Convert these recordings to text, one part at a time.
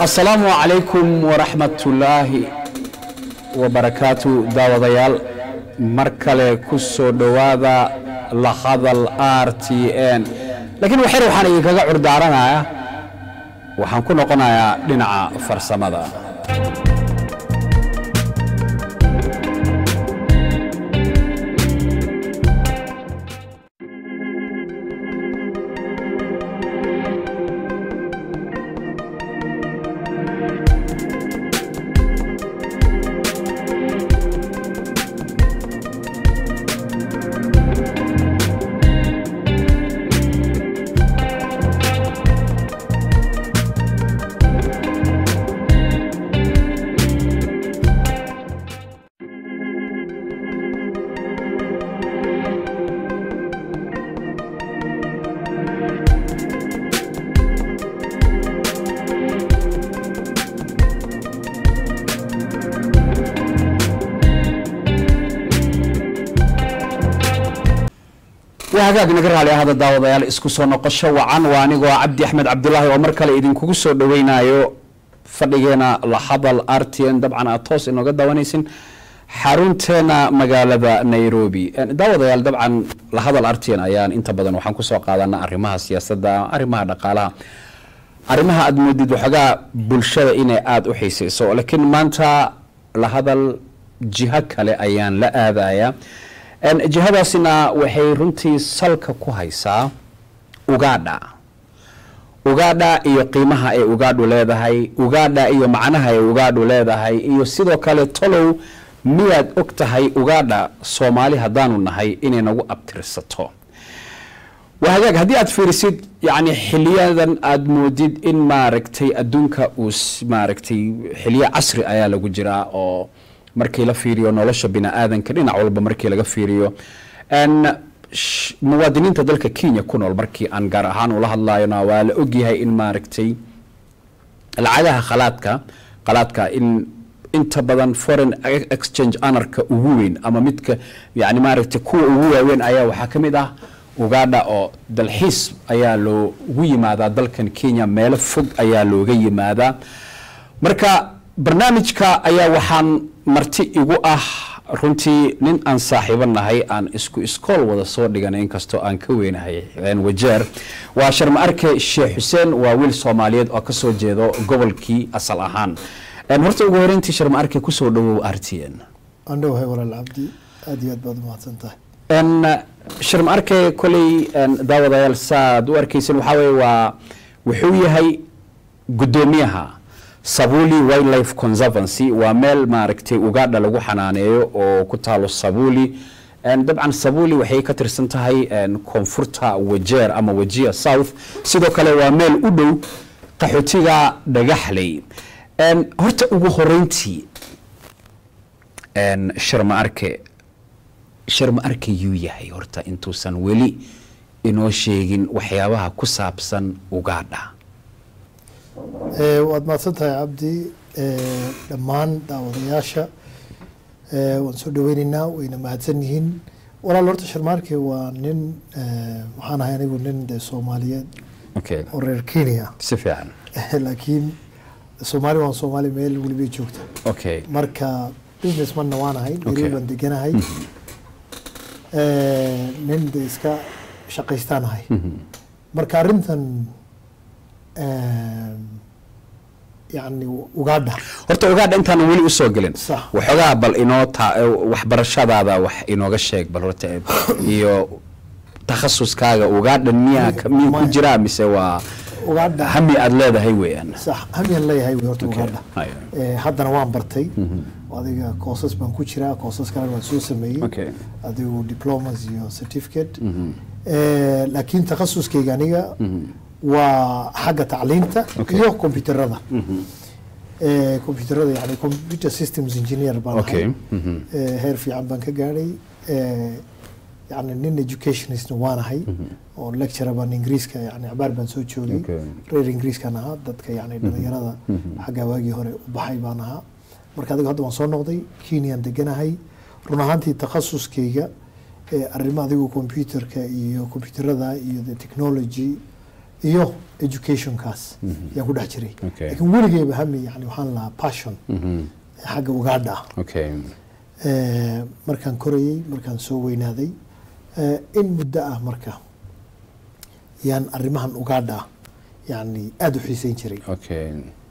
asalaamu calaykum waraxmatullaahi wabarakaatu daawadayaal mar kale ku soo dhowaada la hadal r t n laakiin waxyar waxaan idinkaga curdaaranayaa waxaan ku noqonayaa dhinaca farsamada waa hagaag naga raali ahada daawadayaal isku soo noqosho wacan waa anigoo cabdi axmed cabdulaahi oo mar kale idinkugu soo dhoweynayo fadhigeena la hadal r t n dabcan aad toos inooga daawanaysin xarunteena magaalada nairobi daawadayaal dabcan la hadal r t n ayaan inta badan waxaan kusoo qaadana arrimaha siyaasadda arrimaha dhaqaalaha arrimaha aad moodid waxoogaa bulshada inay aada u xiiseyso laakiin maanta la hadal jiho kale ayaan la aadaya jihadaasina waxay runtii salka ku haysaa ugaadha ugaadha iyo qiimaha ay ugaadhu leedahay ugaadha iyo macnaha ay ugaadhu leedahay iyo sidoo kale tolow miyaad og tahay ugaadha soomaali haddaanu nahay inay nagu abtirsato waa hagaag haddii aad fiirisid yani xiliyadan aada moodid in maaragtay adduunka uu maaragtay xiliyo casri ayaa lagu jiraa oo markii la fiiriyo nolosha bini aadanka dhinac walba markii laga fiiriyo muwaadiniinta dalka kenya ku nool markii aan gaar ahaan ula hadlayona waa la ogyahay in maaragtay lacagaha khalaadka khalaadka in inta badan foreign exchange anarka ugu weyn ama midka yani maaragtay kuwa ugu waaweyn ayaa waxaa ka mid ah ugaadha oo dalxiis ayaa loogu yimaadaa dalkan kenya meelo fog ayaa looga yimaadaa marka barnaamijka ayaa waxaan marti igu ah runtii nin aan saaxiibo nahay aan isku iskool wada soo dhigan inkastoo aan ka weynahay wajeer waa sharma arke sheekh xuseen waa wiil soomaaliyeed oo kasoo jeedo gobolkii asal ahaan horta ugu horeyntii sharma arke kusoo dhawow r t n andhowahay walaal cabdi aada iyo aad baad umahadsan tahay sharma arke koley daawadayaal saaad u arkeysan waxaa weye waa wuxuu yahay guddoomiyaha sabuli wildlife conservancy waa meel maaragtay ugaadha lagu xanaaneeyo oo ku taalo sabuli dabcan sabuli waxay ka tirsan tahay koonfurta wajeer ama wajia south sidoo kale waa meel u dhow qaxootiga dhagaxley horta ugu horeyntii sharma arke sharma arke yuu yahay horta intuusan weli inoo sheegin waxyaabaha ku saabsan ugaadha waad mahadsan tahay cabdi dhammaan daawadayaasha waan soo dhaweyneynaa wayna mahadsan yihiin walaal horta sharmaarke waa nin waxaan ahay anigu nin de soomaaliyeed oo reer kenya si fiican laakiin soomaali waan soomaali meel welibay joogta okay marka business manna waan ahay nairobi baan deganahay nin de iska shaqaystaan ahay marka arrintan yani ugaadha horta ugaadha intaanan weli usoo gelin Sax. waxoogaa bal inoo ta waxbarashadaada wax inooga sheeg bal horta iyo takhasuskaaga ugaadha miyaa ka- miyuu ku Maya. jiraa mise waa ugaadha hami aada leedahay weeyaan sax hamiyan leeyahay wey horta ugaadha Haya. Eh, haddana waan bartay adiga koosas baan ku jiraa koosas kalena waan soo sameeyey Okay. adigu diplomas iyo certificate Eh, laakiin takhasuskayga aniga waa xagga tacliinta Okay. iyo kombyuterada Eh, kombyuterada yani computer systems engineer baan Okay. ahay Mhm. Eh, heer fiican baan ka gaadhay Eh, yani nin educationistna waan ahay oo lecturer baan ingiriiska yani cabaar baan soo joogay Okay. reer ingiriiskan ahaa dadka yani dhalinyarada xagga waagii hore u baxay baan ahaa marka adiga hadda waan soo noqday kenyaan deganahay run ahaantii takhasuskayga ee arrimo adigu computerka iyo computerada iyo the technology iyo educationkaas yaan ku dhex jiray Okay. laakiin weligeyba hami yani waxaan lahaa passion Mhm. xagga ugaadha ah okay Eh, markaan korayey markaan soo weynaaday eh, in muddo ah marka yaan arrimahan ugaadha ah yani aada u xiiseyn jiray okay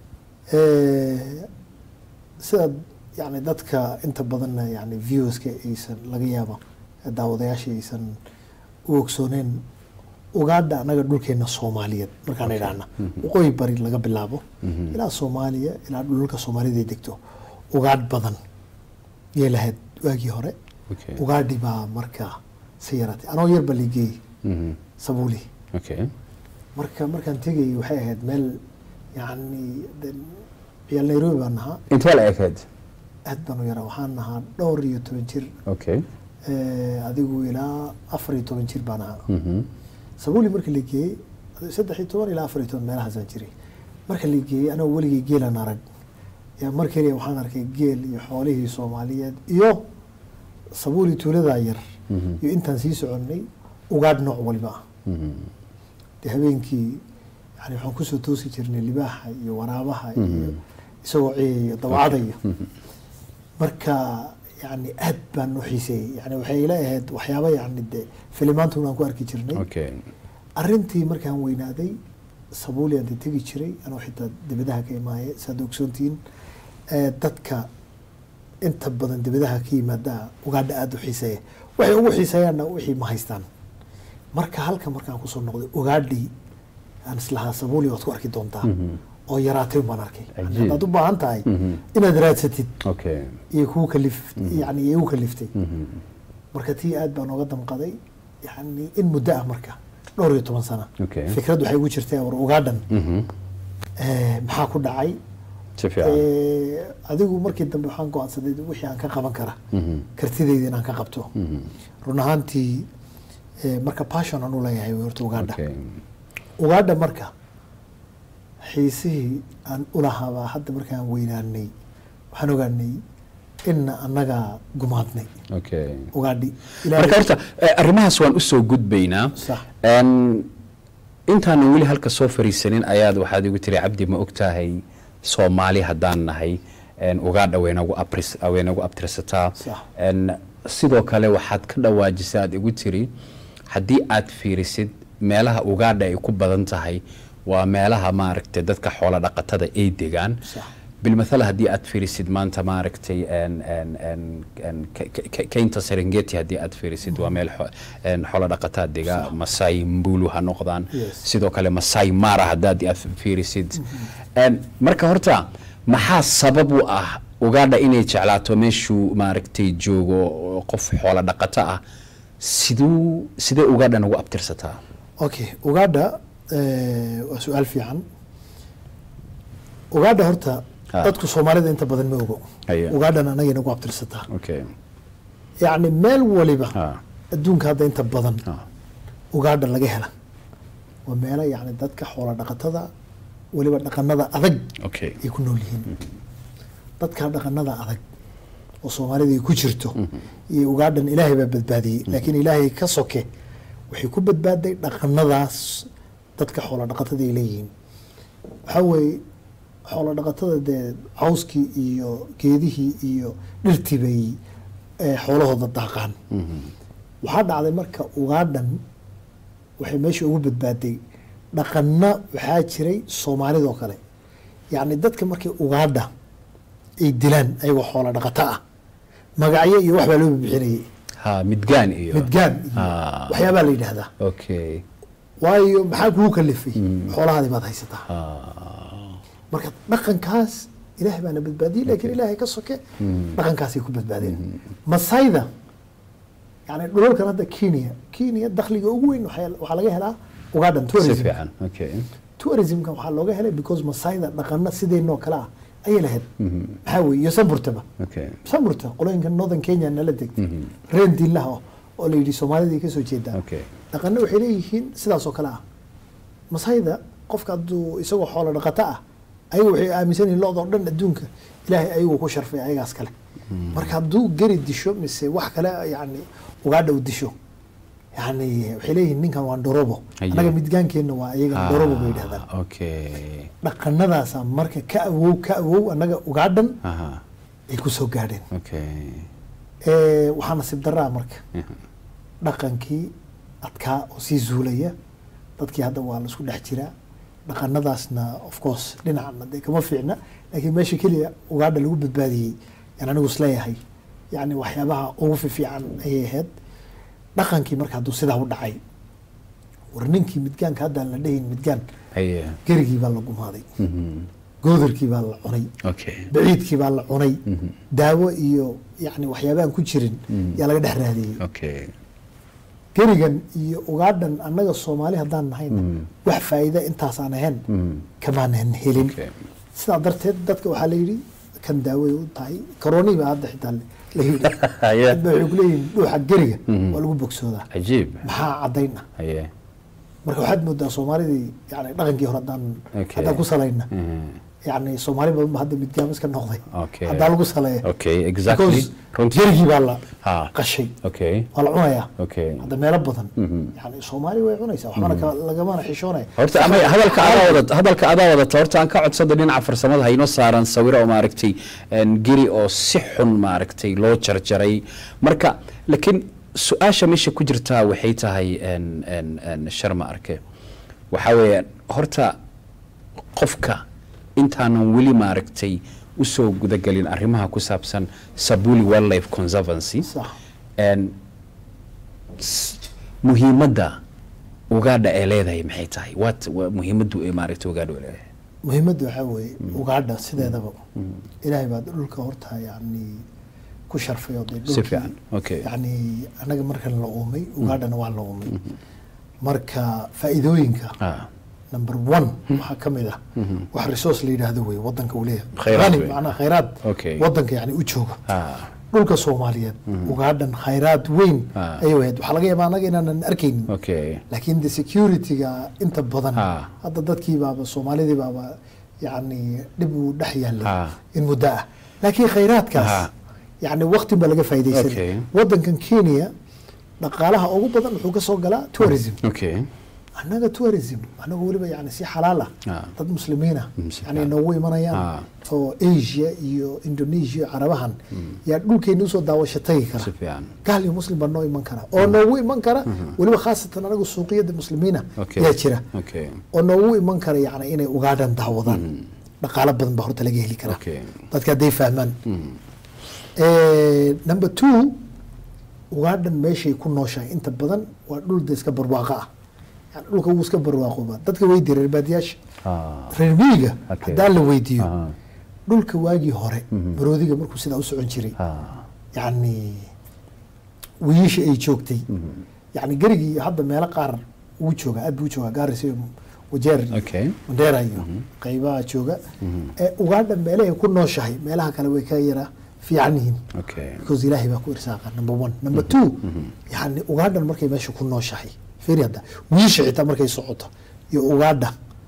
Eh, sidaad yani dadka inta badanna yani viewska aysan laga yaaba daawadayaasha aysan u ogsooneen ugaadha annaga dhulkeena soomaaliyeed markaan idhaahna waqooyi bari laga bilaabo ilaa soomaaliya ilaa dhulka soomaalida ay degto ugaadh badan yay lahayd waagii hore okay ugaadhi baa markaa si yaratay anoo yarba ligeey Mhm. sabuuli okay marka markaan tegayay waxay ahayd meel yani de- ciyaal nairobi baan nahaa intee la ekayd aad baan u yaraa waxaan nahaa dhowr iyo toban jir okay eh, adigu ilaa afar iyo toban jir baan ahaa Mhm. sabuuli marka la geeyey saddex iyo toban ilaa afar iyo toban meelahaasaan jiray marka la geeyey anoo weligay geelan arag yaa mar keliya waxaan arkay geel iyo xoolihii soomaaliyeed iyo sabuuli tuuladaa yar Mhm. iyo intaan sii soconnay ugaadh nooc waliba ah Mhm. dee habeenkii yani waxaan kusoo toosi jirnay libaaxa iyo waraabaha iyo isagoo ciyayo dawacadayo marka yani aad baan u xiiseeyey yani waxay ila ahayd waxyaaba yani de filimaantuna aan ku arki jirnay okay arrintii markaan weynaaday sabuuli aan de tegi jiray anoo xitaa dibadaha ka imaaye saad ogsoontihiin eh, dadka inta badan dibadaha ka yimaada ugaadha aada u xiiseeya waxay ugu xiiseeyaanna wixii ma haystaan marka halka markaan kusoo noqday ugaadhii aan islahaa sabuuli waad ku arki doontaa oo yaraatay baan arkay Yani Cajiib. haddaad u baahan tahay Mhm. inaad raadsatid okay iyo kuu kalif yani igu kaliftay Mhm. marka tii aad baan ooga damqaday yani in muddo ah marka dhowr iyo toban sana Okay. fikrad waxay ugu jirtay war ugaadhan Mhm. eh, maxaa ku dhacay si fiican Eh, adigu markii dambe waxaan go-aansaday wixii aan ka qaban kara Mhm. kartidayda inaan ka qabto Mhm. run ahaantii eh, marka passion aan u leeyahay wey horta ugaadha okay ugaadha marka xiisihii aan ulahaabaa hadda markaan weynaanay waxaan ogaanay inna annagaa gumaadnay okay ugaadhi marka horta eh, arrimahaas waan usoo gudbaynaa Sax. En, intaanan weli halka soo fariisanin ayaad waxaad igu tiri cabdi ma ogtahay soomaali haddaan nahay en, ugaadha waynagu abris- waynagu abtirsataa Sax. En, sidoo kale waxaad ka dhawaajisay aad igu tiri haddii aad fiirisid meelaha ugaadha ay ku badan tahay waa meelaha maaragtay dadka xoolo dhaqatada ay degaan Sax. bilmathala haddii aad fiirisid maanta maaragtay en- en- en- en Ke- Ke- keynta serengeti haddii aad fiirisid waa meel xo- en xoolo dhaqataa dega masai mbulu ha noqdaan Yes. sidoo kale masai mara haddaad aad fiirisid En marka horta maxaa sabab u ah ugaadha inay jeclaato meeshuu maaragtay joogo oo qof xoolo dhaqato ah siduu sidee ugaadhan ugu abtirsataa okay ugaadha eh, waa su-aal fiican ugaadha horta Ha. dadku soomaalida inta badan ma ogo Haya. ugaadhan anagay nagu abtirsataa okay yacni meel waliba ha adduunka hadda inta badan ha ugaadha laga hela waa meelo yacni dadka xoola dhaqatada weliba dhaqanada adag okay ay ku nool yihiin dadka dhaqanada adag oo soomaalida ay ku jirto iyo ugaadhan ilaahay baa badbaadiyey laakiin ilaahay ka soke waxay ku badbaaday dhaqanadaas dadka xoola dhaqatada ay leeyihiin waxaa weeye xoola dhaqatada dee cawskii iyo geedihii iyo dhirtii bay eh, xoolahooda daaqaan waxaa dhacday marka ugaadhan waxay meesha ugu badbaaday dhaqanna waxaa jiray soomaalidoo kale yacni dadka markay ugaadha ay dilaan ayagoo xoola dhaqato ah magacyo iyo wax baa loo bixinayay ha midgaan iyo midgaan iyo Ah. waxyaabaa la yidhaahdaa okay waayo maxaa kugu kalifay xoolahaadii baad haysataa ha marka dhaqankaas ilaahay baana badbaadiyey laakiin ilaahay ka soke dhaqankaasay ku badbaadeen masayda yani dhulalkan hadda kenya kenya dakhliga ugu weyn waxaa waxaa laga helaa ugaadhan si tourism fiican okay tourismka waxaa looga helay because masayda dhaqana sideennoo kale ah ayay lahayd maxaa weeye iyo samburtaba okay samburta qolooyinka northern kenya nala degtay reen diilaha oo- oo la yidhi soomaalida ay kasoo jeedaa Okay. dhaqana waxay leeyihiin sidaas oo kale ah masayda qofka hadduu isagoo xoolo dhaqato ah ayaga waxay aaminsan yihiin lo-da oo dhan adduunka ilaahay ayaguu ku sharfay ayagaas kale marka hadduu geri disho mise wax kale yani ugaadha u disho yani waxay leeyihiin ninkan waa ndorobo Aye. annaga midgaankeenna waa iyaga ndorobo bay yidhahdaan Ah, okay dhaqanadaasa marka ka awow ka awow annaga ugaadhan aha ay ku soo gaadheen okay Eh, waxaa nasiib daraa marka Mhm. dhaqankii adkaa oo sii zuulaya dadkii hadda waa laisku dhex jiraa dhaqanadaasna of course dhinacna dee kama fiicna laakiin meesha keliya ugaadha lagu badbaadiyey yaan anigu isleeyahay yani waxyaabaha ugu fiifiican ayay ahayd dhaqankii marka hadduu sidaa u dhacay war ninkii midgaanka haddaan la dhehayn midgaan haye gerigii baa la gumaaday Mhm. goodarkii baa la cunay okay baciidkii baa la cunay Mhm. daawo iyo yani waxyaabahan ku jirin Mhm. yaa laga dhex raadiyey okay gerigan iyo ugaadhan annaga soomaali haddaan nahayn Mm. wax faa'iida intaasaan ahayn Mhm. kamaanan helin okay sidaa darteed dadka waxaa la yidhi kan daaway u tahay karoonii baa hadda xitaa la yidhi haye dad baa waxay ku leeyihin dhuuxa geriga Mhm. waa lagu bogsoodaa cajiib maxaa caddayn ah haye marka waxaad moodaa soomaalidii yani dhaqankii hore haddaan Okay. haddaan ku salayna Mhm. yani soomaali badan ba hadda midgaamis ka noqday Okay. haddaa lagu saleeya okay exactly because runtii gerigii baa la ha qashay okay waa la cunayaa okay hadda meelo badan Mhm. yani soomaali way cunaysaa waxbana ka- lagamana xishoonaya horta ama hadalka adaa wadata hadalka adaa wadata horta aan ka codsada dhinaca farsamada haynoo saaran sawiro oo maaragtay een, geri oo si xun maaragtay loo jarjaray marka laakiin su-aasha meesha ku jirtaa waxay tahay een, een, een, sharma arke waxaa weeyaan horta qofka intaanan weli maaragtay usoo gudagelin arrimaha ku saabsan sabuli wildlife conservancy sax een, s- muhiimadda ugaadha ee leedahay maxay tahay wat wa- muhiimaddu ee maaragtay ugaadha ee leedahay muhiimadda waxaa weeye ugaadha sideedaba ilaahay baa dhulka horta yani ku sharfay oo dee si dhulkii fiican okay yani annaga markan la uumay ugaadhana waa la uumay marka faa'iidooyinka ah number one waxaa ka mid ah wax resource la yidhaahdo wey wadanka uu leeyahay Khayraad Qani, wey. macnaha khayraad Okay. wadanka yani u jooga ah dhulka soomaaliyeed ugaadhan khayraad weyn Ah. ayay ahayd waxaa laga yaabaa annaga inaanan arkaynin okay laakiin de security-ga inta badan Ah. hadda dadkii baaba soomaalidii baaba yani dhib uu dhex yaallay Ah. in muddo ah laakiin khayraadkaas Ah. yani waqti baa laga Okay. faaidaysanay wadankan kenya dhaqaalaha ugu badan wuxuu ka soo galaa tourism okay annaga tourism annaga weliba yani si xalaal ah Ah. dad muslimiin ah Mm, si yani fiican. noogu Ah. imanayaan oo asia iyo indonesia carabahan yaa dhulkeena usoo daawasho tagi kara si fiican gaal iyo muslim baa noo iman kara oo noogu iman kara weliba khaasatan anagu suuqiyada muslimiina okay yaa jira okay oo noogu iman kara yani inay ugaadhan daawadaan dhaqaalo badan baa horta laga heli karaa okay dadka hadday fahmaan Mm. number two ugaadhan meeshay ku nooshahay inta badan waa dhul de iska barwaaqo ah yani dhulka wuu iska barwaaqoba dadka weydiiya reer baadiyaasha ah reer miyiga Okay. haddaan la weydiiyo ah dhulka waagii hore baroodiga markuu sidaa u socon jiray ah yani wiiisha ay joogtay yani gerigii hadda meelo qaar wuu joogaa aad buu joogaa gaaris iyo wajeer iyo okay mandheera iyo qaybaha jooga ee ugaadha meelahay ku nooshahay meelaha kale way ka yara fiican yihiin okay because ilaahay baa ku irsaaqa number one number two yani ugaadhan markay meesha ku nooshahay fiiri hadda wiisha xitaa markay socoto iyo ugaadha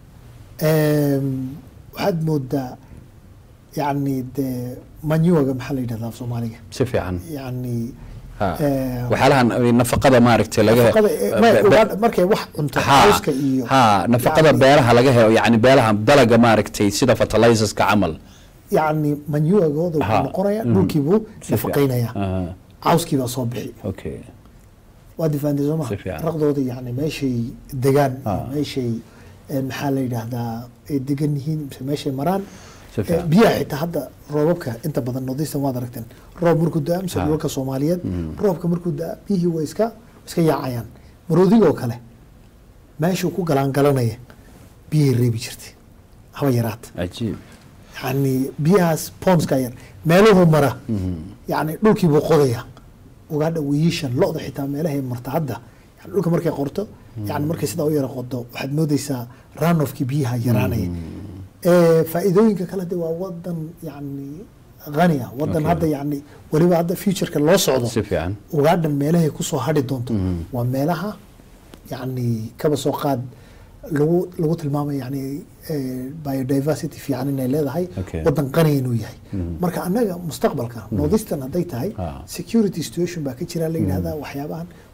em, waxaad moodaa yani dee manyuaga maxaa la yidhahdaa af soomaaliga si fiican yani ha eh, waxyaalahan nafaqada maaragtay laga nafaqada, eh, ma- be- be- ugaadha markay wax cunto ha cawska iyo ha nafaqada yani- beeraha laga helo yani beeraha dalaga maaragtay sida fertilizerska camal yani manyuagooda Ha. wuxuu noqonaya Mhm. dhulkiibuu Si fiican. nafaqaynaya Ah, cawskii baa soo bixi okay waa difaantay soo maha Si fiican. raqdooda yani meeshay degaan iyo Ah. meeshay eh, maxaa la yidhaahdaa ay degan yihiin mise meeshay maraan Si Eh, fiican. biyaha xitaa hadda roobabka inta badan northeastern waad aragteen roob markuu da-a mise Ah. dhulalka soomaaliyeed roobka markuu da-a biyihii way iska iska yaacayaan maroodigoo kale meeshuu ku galaangalanaya biyahay reebi jirtay haba yaraata cajiib yani biyahaas ponska yar meeluhu mara yani dhulkii buu qodaya ugaadha wiiishan lo-da xitaa meelahay marta hadda yani dhulka markay qorto yani markay sidaa u yara qodo waxaad moodeysaa ranofkii biyaha yaraanaya Eh, faa'iidooyinka kale de waa wadan yani hani ah wadan Okay. hadda yani weliba hadda futureka loo socdo si fiican ugaadhan meelahay kusoo hadhi doonto waa meelaha yani kaba soo qaad lagu lagu tilmaamay yani eh, biodiversity fiican inay leedahay Okay. wadan qani inuu yahay marka annaga mustaqbalka northeastern hadday tahay Ah. security situation baa ka jira la yidhahdaa waxyaabahan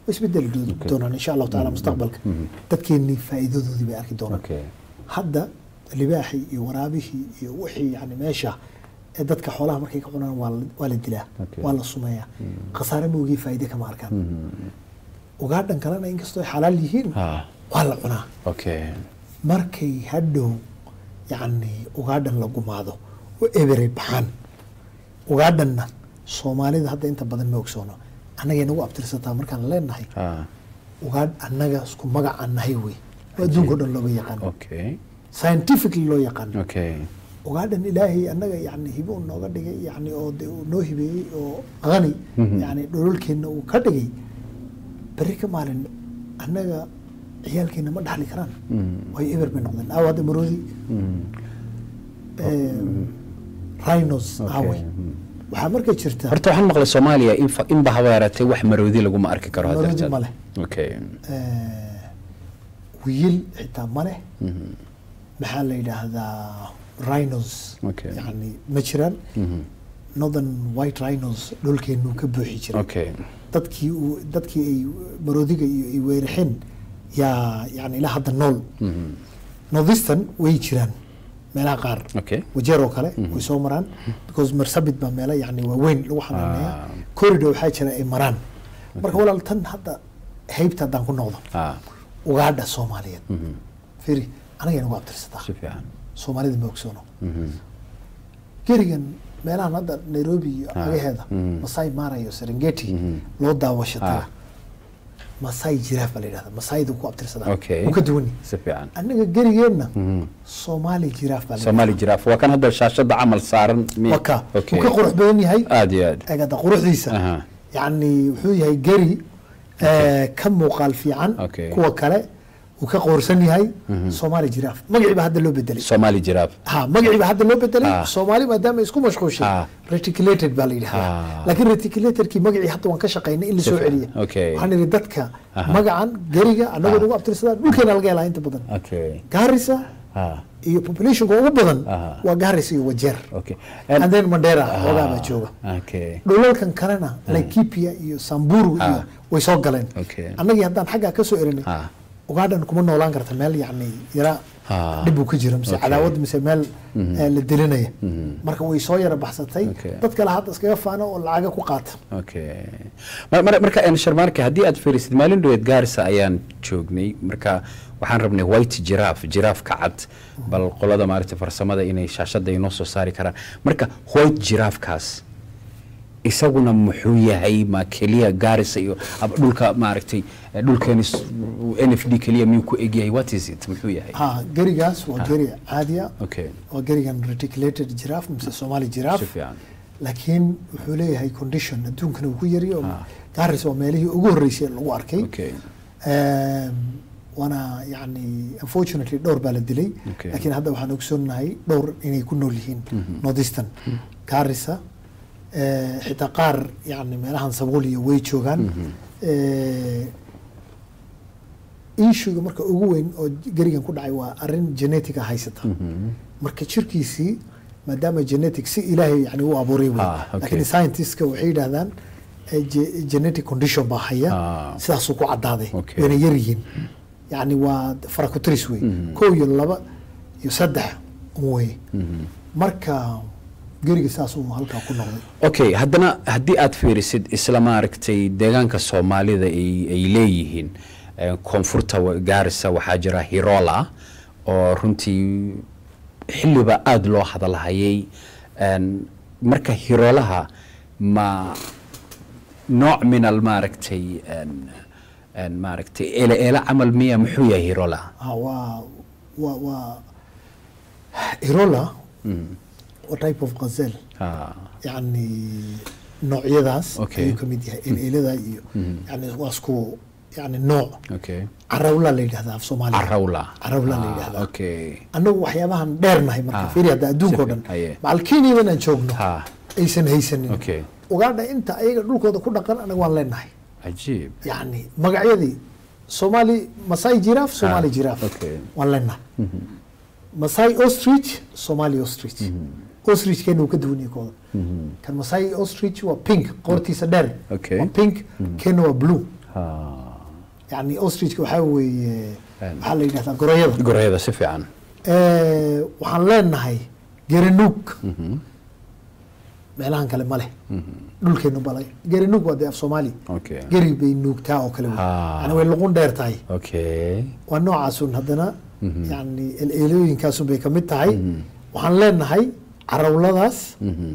way isbedeli do- doonaan insha allahu taala mustaqbalka dadkeennii faa'iidadoodii bay arki doonaan okay hadda libaaxii iyo waraabihii iyo wixii yani meesha ee dadka xoolaha markay ka cunaan waa la- waa la dilaa Okay. waa la sumeeyaa khasaare moogii faa'iide kama arkaan ugaadhan kalena inkastoo ay xalaal yihiin ha waa la cunaa okay markay hadhow yacni ugaadhan la gumaado oo eberay baxaan ugaadhanna soomaalida hadda inta badan ma ogsoono annagay nagu abtirsataa markaan leenahay ha ugaadh annaga isku magac aan nahay wey oo adduunka o dhan looga yaqaano okay scientifically loo yaqaano okay ugaadhan ilaahay annaga yani hibo uu nooga dhigay yani oo de uu noo hibeeyey oo qani yani dhololkeenna uu ka dhigay berri ka maalin annaga ciyaalkeena ma dhaxli karaan way eber bay noqdeen aaw hadda maroodi rhinos aaway waxaa marka jirta horta waxaan maqlay soomaaliya in fa- in bahaba yaratay wax maroodi laguma arki karo hadda Maroodi jirta. ma leh. okay eh, wiil xitaa ma leh maxaa la yidhaahdaa rhinos Okay. yani ma jiraan northern white rhinos dhulkeenu ka buuxi jiray okay dadkii uu dadkii ay maroodiga iyo ay weeraxeen yaa yani ilaa hadda nool northeastern way jiraan meelaha qaar okay wajeer oo kale way soo maraan because marsabit baa meelo yani waaweyn lagu xanaaneeya Ah. corridor waxaa jira ay maraan marka walaal tan hadda haybta haddaan ku noqdo ha ugaadha soomaaliyeed firi anagay nagu abtirsataa si fiican soomaalida ma ogsoono gerigan meelahan hadda nairobi iyo agaheeda masai mara iyo serengeti loo daawashataa Ah. masai jiraaf baa la yidhahda masaida ku abtirsadaa Okay. uu ka duwani si fiican annaga gerigeenna soomaali jiraaf baa la soomaali jiraaf waa kan hadda shaashada camal saaran mi- waka okay uu ka qurux badan yahay aad iyo aad eegada quruxdiisa Aha. yacni wuxuu yahay geri eh, ka muuqaal fiican Okay. kuwa kale uu ka qoorsan yahay soomaali jiraaf magacii baa hadda loo bedelay soomaali jiraaf ha magacii baa hadda loo bedelay Ah. soomaali maadaama ay isku mashquushay Ah. reticulated baa la yidhahdaa Ah. laakiin reticulatorkii magacii hadda waan ka shaqaynay in la soo Sifa- celiya okay. waxaan idhi dadka Aha. magacan geriga annagoo nagu abtirsadaan dhulkeena laga helaa inta badan okay gaarisa ha iyo populationka ugu badan Aha. waa gaarisa iyo wajeer okay and then mandera Ah, hoogaa baa jooga okay dhulalkan kalena laikipia iyo samburu iyo Ah. way soo galeen Okay. annagii haddaan xaggaa ka soo erinay Ah. ugaadhan kuma noolaan karta meel yacni yara Ah. dhib uu ka jiro mise Okay. cadaawad mise meel eh, la dilinaya marka way soo yara baxsatay Okay. dad kale hadda iskaga faano oo lacaga ku qaata okay Mar- mar- marka en sharmaarka haddii aad fiirisid maalin dhaweed gaarisa ayaan joognay marka waxaan rabnay white giraffe giraafka cad bal qolada maaragtay farsamada inay shaashada inoo soo saari karaan marka white giraafkaas isaguna muxuu yahay ma keliya gaarisa iyo ab- dhulka maaragtay eh, dhulkeeni s- n f d keliya miyuu ku egyahay what is it muxuu yahay ha gerigaas waa geri caadiya okay waa gerigan reticulated giraffe mise somali si giraffe fiican laakiin wuxuu leeyahay condition adduunkana uu ku yariyo gaaris waa meelihii ugu horreysay ee lagu arkay okay Ehm, waana yani unfortunately dhowr baa la dilay Okay. laakiin hadda waxaan ogsoonahay dhowr inay ku nool yihiin northeastern gaarisa eh, xitaa qaar yani meelahan sabuuliya way joogaan Eh, issuega marka ugu weyn oo gerigan ku dhacay waa arrin genetica haysata marka jirkiisii maadaama genetic si ilaahay yani u abuuray wey Ah, okay. laakiin scientistka waxay yidhahdaan eh, ge- genetic condition baa haya Ah. sidaasuu ku cadaaday Okay. wayna yar yihiin yani waa farakutris wey kow iyo laba iyo saddex un wey marka geriga saasuu halkaa ku noqday okay haddana haddii aad fiirisid isla maaragtay deegaanka soomaalida ay ay leeyihiin eh, koonfurta wa- gaarisa waxaa jira hirola oo runtii xilliba aada loo hadalhayay En, marka hiroolaha ma nooc min al maaragtay en- en maaragtay eele eele camal miya muxuu yahay hirola Ah, waa waa waa irola waa type of gazelle Ah, yani noocyadaas Okay. ayuu ka mid yahay eleelada iyo yani waa isku yani nooc okay carawla la yidhahdaa af soomaaliya carawla carawla la Ah, yidhahdaa okay annagu waxyaabahan dheernahay marka Ah, fiiri hadda adduunka o si dhan fi- haye. macal kenyadan aan joogno ha aysan haysanin okay ugaadha inta ayaga dhulkooda ku dhaqan anaga waan leenahay cajiib yani magacyadii somali masai giraffe somali Ah, giraffe okay. waan leenahay masai ostrich somali ostrich ostrich keena uu ka duwan yahay kooda kan masai ostrich waa pink qoortiisa dheer Okay. waa pink keena waa blue Ha. yani ostrichka waxaa weeye Een. waxaa la yidhahdaa gorayada gorayada si fiican Eh, waxaan leenahay gerenuug meelahan kale ma leh dhulkeenu balay gerenuug waa dee af soomaali okay geri bay nuugtaa oo kale wey. Ah. yani way luqun dheer tahay okay waa noocaasun haddana yani eleelooyinkaasun bay kamid tahay waxaan leenahay carawladaas Mhm.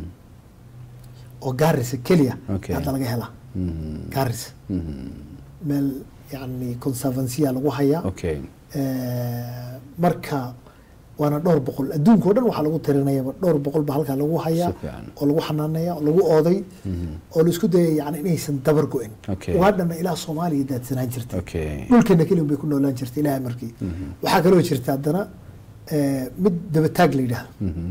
oo gaarisa keliya Okay. hadda laga helaa Mhm. gaarisa Mhm. meel yani conservansiya lagu hayaa okay Eh, marka waana dhowr boqol adduunka o dhan waxaa lagu tirinayaba dhowr boqol ba halkaa lagu hayaa Si fiican. oo lagu xanaanaya oo lagu ooday oo la isku dayay yani inaysan dabar go-in Okay. ugaadhana ilaa soomaaliya daadsanaan jirtay okay dhulkeena keliya bay ku noolaan jirtay ilahay markii waxaa kaloo jirta haddana eh, mid dabataag la yidhaahdo Mhm.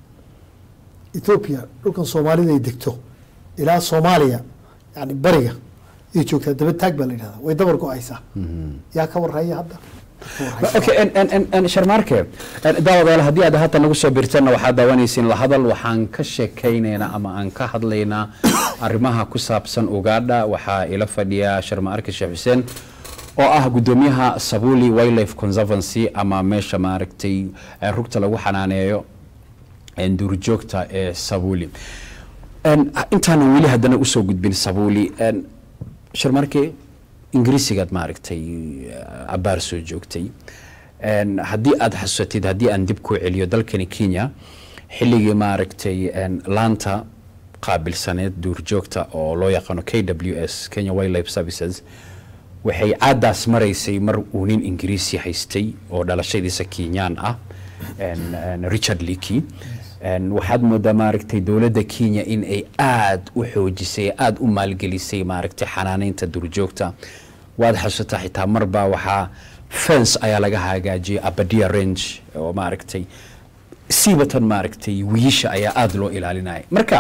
ethiopia dhulkan soomaalida ay degto ilaa soomaaliya yani bariga ay joogtaa dabataag baa la yidhahdaa way dabar go-aysaa Mhm. yaa ka warhaya hadda Ka warhaysa. okay en en en en sharmaarke en daawadayaal haddii aad hadda nagu soo birtana waxaad daawanaysiin la hadal waxaan ka sheekaynaynaa ama aan ka hadlaynaa arrimaha ku saabsan ugaadha waxaa ila fadhiya sharmaarke sheekh xuseen oo ah gudoomiyaha sabuli wildlife conservancy ama meesha maaragtay eh, rugta lagu xanaaneeyo en duurjoogta ee sabuli En, intaanan weli haddana usoo gudbin sabuli en, sharmarke ingiriisigaad maaragtay eh, cabaar soo joogtay En, haddii aad xasuusatid haddii aan dib kuu celiyo dalkani kenya xilligii maaragtay en, laanta qaabilsaneed duurjoogta oo loo yaqaano k w s kenya wildlife services waxay caadaas maraysay mar uu nin ingiriisi haystay oo dhalashadiisa kenyaan ah en, en, richard leakey En, waxaad moodaa maaragtay dowladda kenya in ay aad u xoojisay aad u maalgelisay maaragtay xanaaneynta duurjoogta waad xasuusataa xitaa marbaa waxaa fence ayaa laga hagaajiyay abadia range oo maaragtay siibatan maaragtay wiisha ayaa aada loo ilaalinaya marka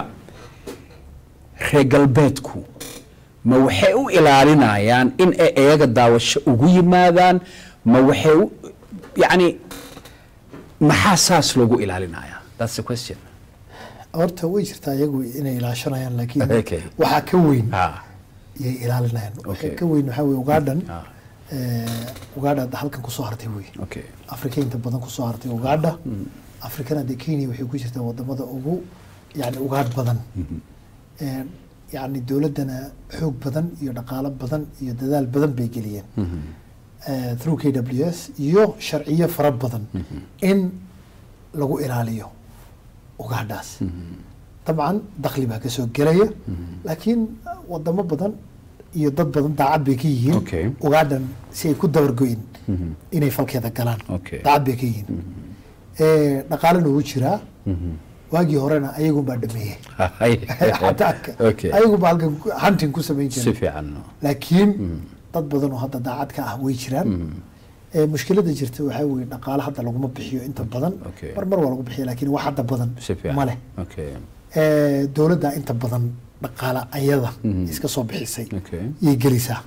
reer galbeedku ma waxay u ilaalinayaan in ay iyaga daawasho ugu yimaadaan ma waxay u yacni maxaa saas loogu ilaalinaya that's the question horta way jirtaa iyagu inay ilaashanayaan laakiin Okay. waxaa ka weyn ha yay ilaalinayaan Okay. waxaa ka weyn waxaa weye ugaadhan Ah. ugaadha hadda halkan kusoo hartay wey okay afrika inta badan kusoo hartay ugaadha afrikana dee kenya waxay ku jirtaa wadamada ugu yani ugaadh badan Eh, yani dowladdana xoog badan iyo dhaqaalo badan iyo dadaal badan bay geliyeen Eh, through k w s iyo sharciyo fara badan in lagu ilaaliyo ugaadhaas dabcan dakhli baa kasoo gelaya laakiin wadamo badan iyo dad badan daacad bay ka yihiin Okay. ugaadhan si ay ku dabargoyin inay falkeeda galaan Okay. daacad bay ka yihiin Eh, dhaqaalena wuu jiraa waagii horena ayagunbaa dhameeyey Xataanka. okay ayagunbaa halkan ku- hunting ku samayn si jiray fiican laakiin dad badan oo hadda daacad ka ah way jiraan Eh, mushkilada jirta waxaa weye dhaqaale hadda laguma bixiyo inta badan Okay. mar mar waa lagu bixiya laakiin wax hadda badan si fiican ma leh okay Eh, dowladda inta badan dhaqaale ayada iska soo bixisay okay yay gelisaa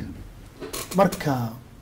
marka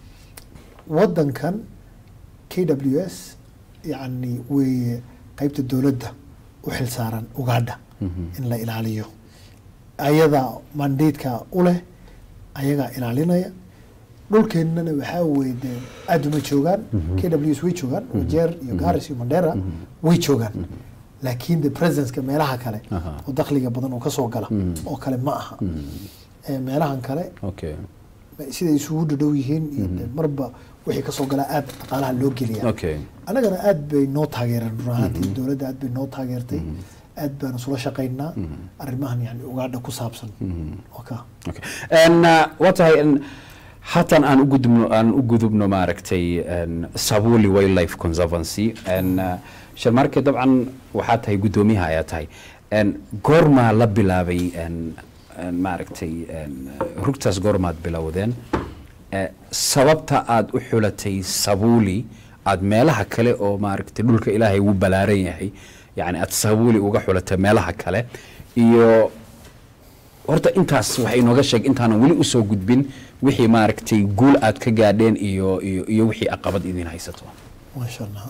wadankan k w s yani way qeybta dowladda u xilsaaran ugaadha in la ilaaliyo ayada mandateeka u leh ayagaa ilaalinaya dhulkeennana waxaa weye dee aada uma joogaan k w s way joogaan wajeer iyo garis iyo mandera way joogaan laakiin the presenceka meelaha kale Aha. oo dakhliga badan oo kasoo gala oo kale ma aha Eh, meelahan kale okay siday isugu dhadhow yihiin iyo dee marba wixii kasoo galaa aad dhaqaalaha loo geliya okay annagana aad bay noo taageereen run ahaantii dowladda aad bay noo taageertay aad baan isula shaqaynaa arrimahan yani ugaadha ku saabsan oo ka Okay. En, uh, waa tahay en, haatan aan u gudubno aan u gudubno maaragtay en, sabuli wildlife conservancy en, uh, sharmarke dabcan waxaa tahay guddoomiyaha ayaa tahay en, goormaa la bilaabay en, en, maaragtay en, uh, rugtaas goormaad bilowdeen Eh, sababta aad u xulatay sabuli aad meelaha kale oo maaragtay dhulka ilaahay wuu balaaran yahay yani aad sabuli uga xulatay meelaha kale iyo horta intaas waxay inooga sheeg intaanan weli usoo gudbin wixii maaragtay guul aad ka gaadheen iyo iyo iyo wixii aqabad idin haysato maasha allah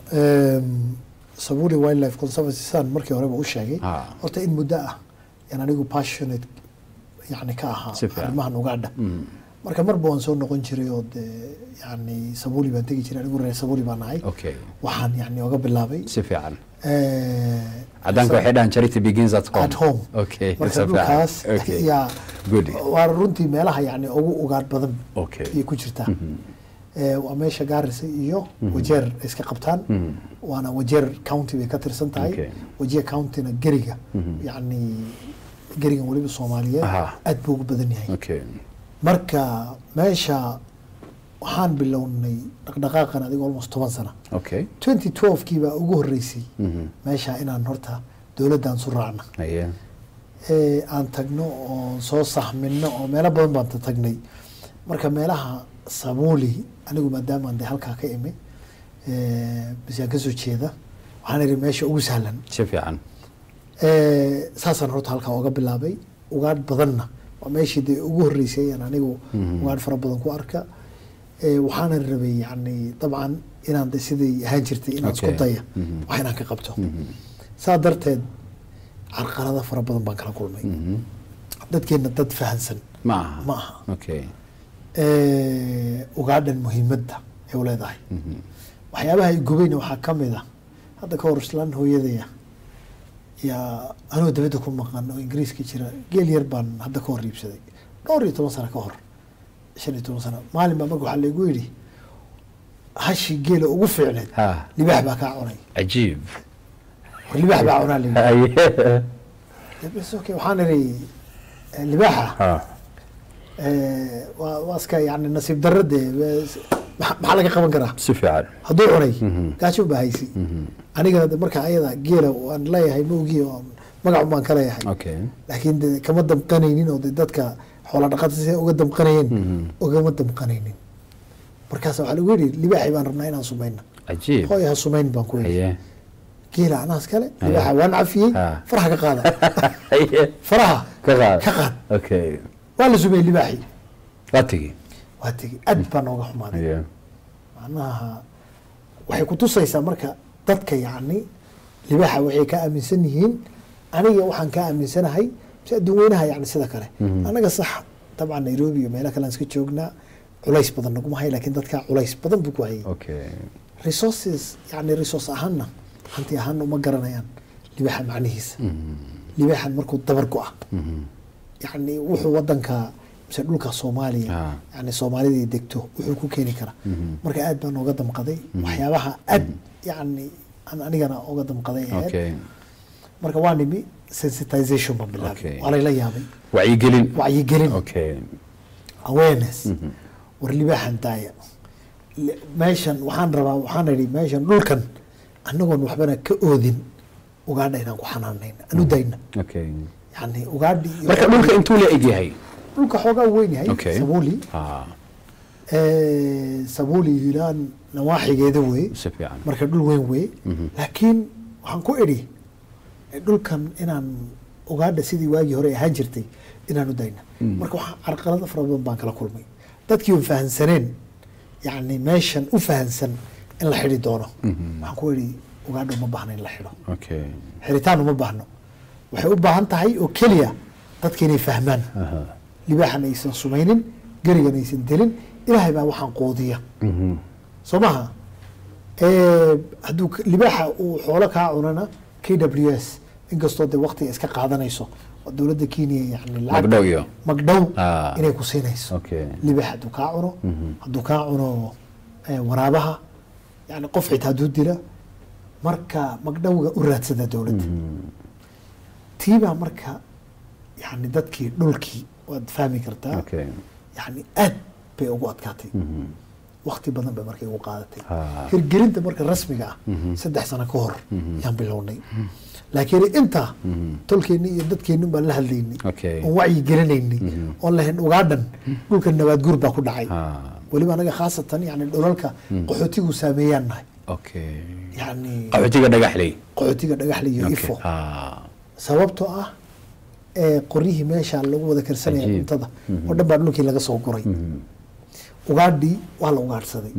sabuli wildlife conservancy saan markii horeba u sheegay Ah. horta in muddo ah yan anigu passionate yani ka ahaa Si fiican. arrimahan ugaadha marka marba waan soo noqon jiray oo dee yani sabuuli baan tegi jiray anigu reer sabuuli baan ahay okay waxaan yani oga bilaabay si fiican eh, cadaanka waxay dhahan charity begins at home at home okay marka si fiican. dhulkaas okay yaa good waa runtii meelaha yani ugu ugaadh badan okay ayay ku jirtaa Eh, waa meesha gaarisa iyo wajeer ay iska qabtaan Mhm. waana wajeer county bay ka tirsan tahay Okay. wajeer countyna geriga yani gerigan weliba soomaaliyeed Aha. aad buu ugu badan yahay okay marka meesha waxaan bilownay dhaqdhaqaaqan adiga almost toban sana okay twenty twelve kii baa ugu horreysay Mhm. meesha inaan horta dowladdan su raacna aye ee aan tagno oo soo saxmino oo meelo badan baan ta- tagnay marka meelaha sabuuli anigu maadaamaan de halkaa ka imi bisaan kasoo jeeda waxaan ihi meesha ugu sahlan si fiican Eh, saasaan horta halkaa oga bilaabay ugaadh badanna waa meeshii dee ugu horreysay aan anigu ugaadh fara badan ku arka Eh, waxaana rabay yani dabcan inaan de siday ahaan jirtay inaan isku Okay. daya Mhm. wax inaan ka qabto saa darteed carqalada fara badan baan kala kulmay Mhm. dadkeenna dad fahansan ma aha ma aha okay Eh, ugaadhan muhiimadda ay u leedahay waxyaabaha ay gubayna waxaa ka mid ah hadda ka hor islaan hooyadaya yaa anoo dabadda ku maqan oo ingiriiska jira geel yar baan hadda ka hor iibsaday dhowr iyo toban sano ka hor shan iyo toban sano maalin baa marka waxaa laygu yidhi hashi geela ugu fiicneed ha libaax baa kaa cunay cajiib war libaax baa cunaa layidhi aye bas okay waxaan idhi eh, libaaxa ha eh, waa waa iska yani nasiib darro dee bes- maxa maxaa laga qaban karaa si fiican hadduu cunay Mhm. gaajo baa haysi anigana de marka ayada geela waan leeyahay maogi oo magac baan ka leeyahay okay laakiin de kama damqanaynin oo de dadka xoola dhaqata si uga damqanayeen Mhm. ugama damqanaynin markaas waxaa lagu yidhi libaaxi baan rabnaa inaan sumayna cajiib hooy ha sumayn baan ku yidhi aye geela anaas kale libaaxa waan cafiyey Ha. faraha ka qaada aye faraha ka qaad ka qaad okay waa la sumeyey libaaxi waa tegi waa tegi aad baa nooga xumaaday aye macnaha waxay kutusaysaa marka dadka yacni libaaxa waxay ka aaminsan yihiin aniga waxaan ka aaminsanahay si adduun weynaha yani sida kale anaga sax dabcan nairobi iyo meelo kale aan iska joognaa culays badan naguma hay laakiin dadka culays badan buu ku hayay okay resources yani resource ahaanna hanti ahaanna uma garanayaan libaaxa macnihiisa libaaxan markuu dabar go-a yani wuxuu wadanka mise dhulka soomaaliya Ah. yani soomaalida degto wuxuu ku keeni karaa marka aad baan oga damqaday waxyaabaha aad yani aan anigana oga damqaday ahayd okay marka waa nimi sensitization baan bilaabay Okay. waa layla yaabay wacyigelin wacyigelin okay awareness war libaaxan daaya Li- meeshan waxaan rabaa waxaan idhi meeshan dhulkan anagoon waxbana ka oodin ugaadha inaan ku xanaanayn anu dayna okay yani ugaadhi iyo- marka dhulka intuu la eg yahay dhulka xoogaa weyn yahay Okay. sabuuli ha Eh, sabuuli hilaan nawaaxigeeda wey si fiican marka dhul weyn wey laakiin waxaan ku idhi eh, dhulkan inaan ugaadha sidii waagii hore ahaan jirtay inaan u dayna marka waxaa carqalado fara badan baan kala kulmay dadkii un fahansaneen yani meeshan u fahansan in la xidhi doono waxaan ku idhi ugaadha uma baahna in la xidho okay xiritaan uma baahno waxay u baahan tahay oo keliya dadka inay fahmaan aha libaaxan aysan sumaynin gerigan aysan delin ilaahay baa waxaan quudiya Mhm. soo maha Eh, hadduu k- libaaxa uu xoolo kaa cunana k w s inkastoo de waktiga iska qaadanayso oo dowladda kenya yani lacag magdhow iyo magdhow Ah. inay ku siinayso okay libaax hadduu kaa cuno hadduu kaa cuno eh, waraabaha yani qof xitaa hadduu dila marka magdhowga u raadsada dowladda tiibaa marka yani dadkii dhulkii waad fahmi kartaa okay yani aad bay ugu adkaatay wakti badan bay markay ugu qaadatay Ah. hirgelinta marka rasmiga ah saddex sano ka hor yaan bilownay laakiin inta tolkeenni iyo dadkeenni baan la hadlaynay Okay. oon wacyi gelinaynay oon lahayn ugaadhan dhulka nabaad guur baa ku dhacay ha weliba anaga khaasatan yani dhulalka qaxootigu saameeyaan nahay okay yani qaxootiga dhagaxley qaxootiga dhagaxle iyo Okay. ifo ha sababtoo ah ee qoryihii meesha lagu wada karsanaya Cajiib. cuntada oo dhan baa dhulkii laga soo guray ugaadhii waa la ugaadhsaday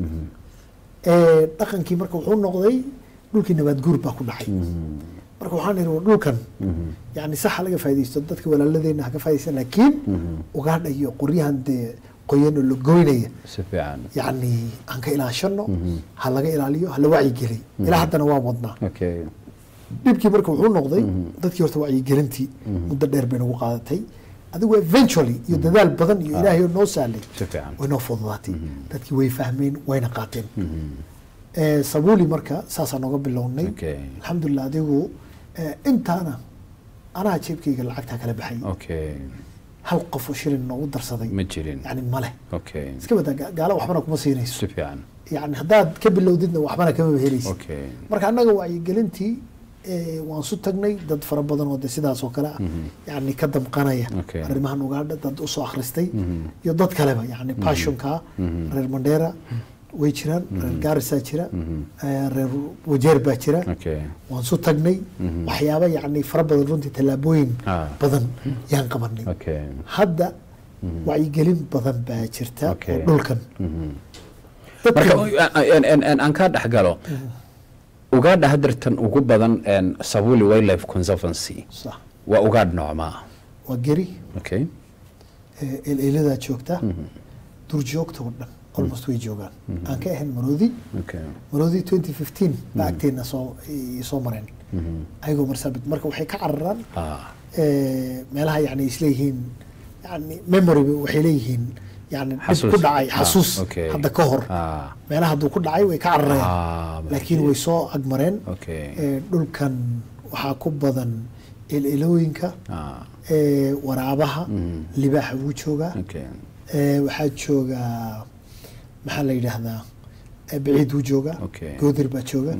ee dhaqankii marka wuxuu noqday dhulkii nabaad guur baa ku dhacay marka waxaan ihi war dhulkan yani saxa laga faa'idaysto dadka walaaladeena ha ka faa'idaysta laakiin ugaadha iyo qoryahan dee qoyan oo la goynaya si fiican yacni aan ka ilaashano ha laga ilaaliyo ha la wacyigeliy ilaa haddana waa wadnaa okay dhibkii marka wuxuu noqday dadkii horta wacyigelintii muddo dheer bay nagu qaadatay adigu eventually iyo dadaal badan iyo ilaahay oo noo sahlay si fiican way noo fududaatay dadkii way fahmeen wayna qaateen Eh, sabuuli marka saasaa nooga bilownay Okay. alxamdulilah adigu eh, intaana anaa jeebkayga lacagtaa kala baxay okay hal qof oo shilin noogu darsaday ma jirin yani male okay iska badaa ga- gaalo waxbana kuma siinayso si fiican yani haddaad ka bilowdidna waxbana kama helaysa okay marka annaga wacyigelintii eh, waan su tagnay dad fara badan oo de sidaas oo kale ah yani ka damqanaya Okay. arrimahan ugaadha dad usoo akhristay iyo dad kaleba yani passionka reer mandheera way jiraan reer gaarisaa jira eh, reer wajeer baa jira okay waan su tagnay waxyaaba yani fara badan runtii tallaabooyin Ah. badan yaan qabanay okay hadda wacyigelin badan baa jirta Okay. oo dhulkan marka dadka aan- aan- aan- aan kaa dhex galo ugaadha hadartan ugu badan een, sabuli wildlife conservancy sax waa ugaadh noocmaa waa geri okay eleeladaa joogta durjoogta oo dhan almost way joogaan aan ka ahayn maroodi okay maroodi 2015 baa agteena soo i- soo mareen ayagoo marsaabid marka waxay ka cararaan ah eh, meelaha yani isleeyihiin yani memory waxay leeyihiin yani dhib Xasuus. ku dhacay Ah, xasuus okay. hadda ka hor ah meelaha hadduu ku dhacay way ka cararayaan ah laakiin way soo agmareen okay Eh, dhulkan waxaa ku badan ililooyinka ah eh, waraabaha libaaxa wuu joogaa okay Eh, waxaa jooga maxaa la yidhaahdaa eh, baciid wuu jooga Okay. goodir baa jooga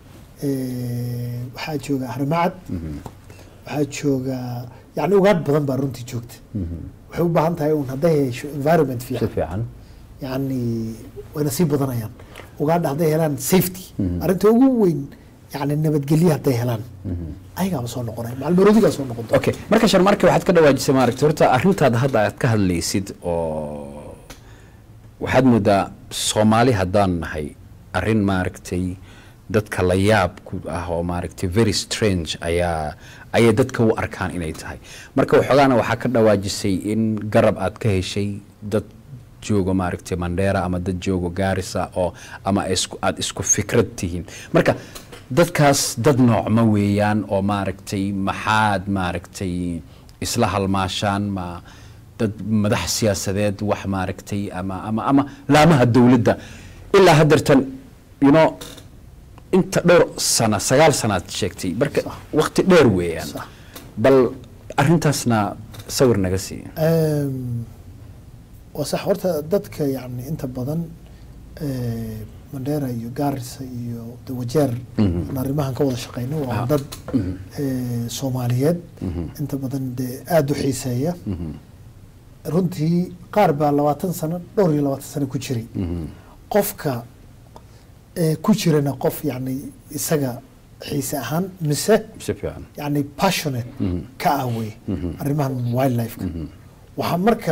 Eh, waxaa jooga harmacad waxaa jooga yani ugaadh badan baa runtii joogta waxay u baahan tahay un hadday hesho environment si fiican fiican yani wayna sii badanayaan ugaadha hadday helaan safety arrinta ugu weyn yani nabadgelye hadday helaan ayagaaba soo noqonay macalmaroodigaa soo noqon doona okay marka sharmarka waxaad ka dhawaajisay maaragtay horta arrintaada hadda aad ka hadlaysid oo waxaad moodaa soomaali haddaan nahay arrin maaragtay dadka la yaab ku ah oo maaragtay very strange ayaa ayay dadka u arkaan inay tahay marka waxoogaana waxaa ka dhawaajisay in garab aad ka heshay dad joogo maaragtay mandheera ama dad joogo gaarisa oo ama isku aad isku fikrad tihiin marka dadkaas dad noocma weeyaan oo maaragtay maxaad maaragtay isla halmaashaan ma dad madax siyaasadeed wax maaragtay ama ama ama laamaha dowladda ilaa haddeertan you know inta dhowr sana sagaal sanaad sheegtay marka waqti dheer weeyaan Sax. bal arrintaasna sawir naga siiya Ehm, waa sax horta dadka yani inta badan eh, mandheera iyo gaarisa iyo de wajeer aan arrimahan ka wada shaqeyno waa dad eh, soomaaliyeed inta badan dee aada u xiiseeya runtii qaar baa labaatan sano dhowr iyo labaatan sano ku jiray qofka eh, ku jirana qof yani isaga xiise ahaan mise si fiican yani passionate ka ah wey arrimahan wildlife-ka waxaa marka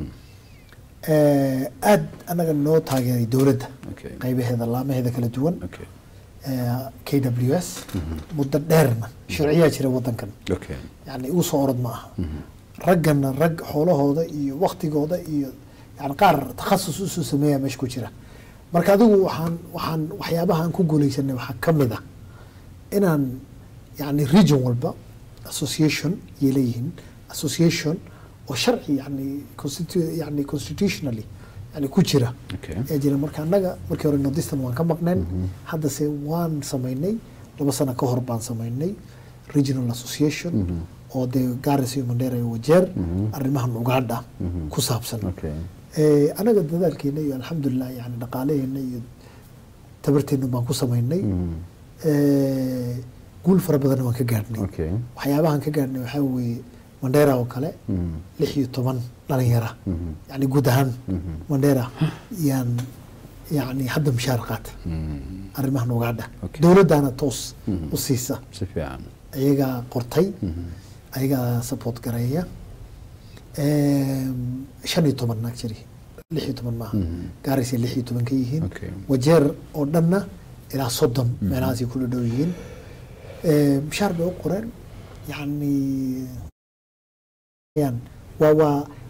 eh, aad anaga noo taageeray dowladda Okay. qaybaheeda laamaheeda kala duwan okay eh, k w s muddo dheerna sharciyaa jira wadankan okay yani igu soo orod ma aha raggana rag xoolahooda iyo waktigooda iyo yani qaar takhasus usoo sameeya meesha ku jira marka adigu waxaan waxaan waxyaabaha aan ku guuleysanay waxaa ka mid ah inaan yani region walba association yay leeyihiin association oo sharci yani constitu- yani constitutionally yani ku jira Okay. ee jira marka annaga markii hore nordistan waan ka maqneen haddase waan samaynay laba sano ka hor baan samaynay regional association oo dee garis iyo mandheera iyo wajeer arrimahan ugaadha ku saabsan okay Eh, anaga dadaalkeena iyo alxamdulilah yani dhaqaalaheena iyo tabarteena baan ku samaynay Eh, guul fara badanna waan ka gaadhnay okay waxyaabahan ka gaadhnay waxaa weeye mandheera oo kale lix iyo toban dhalinyara yani guud ahaan mandheera yaan yani hadda mushaar qaata arrimahan ugaadha Okay. dowladdaana toos u siisa si fiican ayagaa qortay ayagaa support gareeya Eem, shan iyo toban actually lix iyo toban maaha gaarisay lix iyo toban ka yihiin Okay. wajeer oo dhanna ilaa soddon meelahaasay kula dhow yihiin Eem, mushaar bay u qoreen yani yan waa waa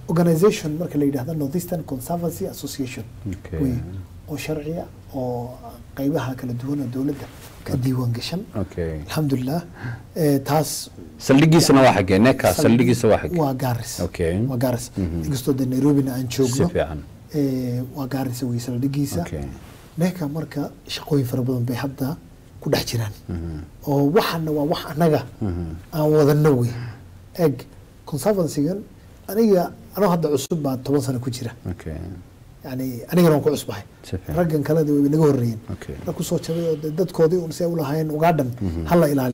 organization marka la yidhahdo northeastern conservancy association Okay. wey oo sharciya oo qeybaha kala duwan oo dowladda ka diiwaan gashan okay alxamdulilah Eh, taas saldhigiisana waa xagee neka saldhigiisa waa xagee waa gaaris Okay. waa gaaris Mhm. inkastoo de nairobina aan si joogno fiican Eh, waa gaaris wey saldhigiisa okay neka marka shaqooyin fara badan bay hadda ku dhex jiraan Mhm. oo waxana waa wax annaga Mhm. aan wadano wey eg conservancygan aniga anoo hadda cusub baa toban sano ku jira okay yani anigana waan ku cusbahay si fiican raggan kaleda way naga horreeyeen okay rag kusoo jabay oo de dadkoodii un si ay ulahaayeen ugaadhan hala ilaaliyo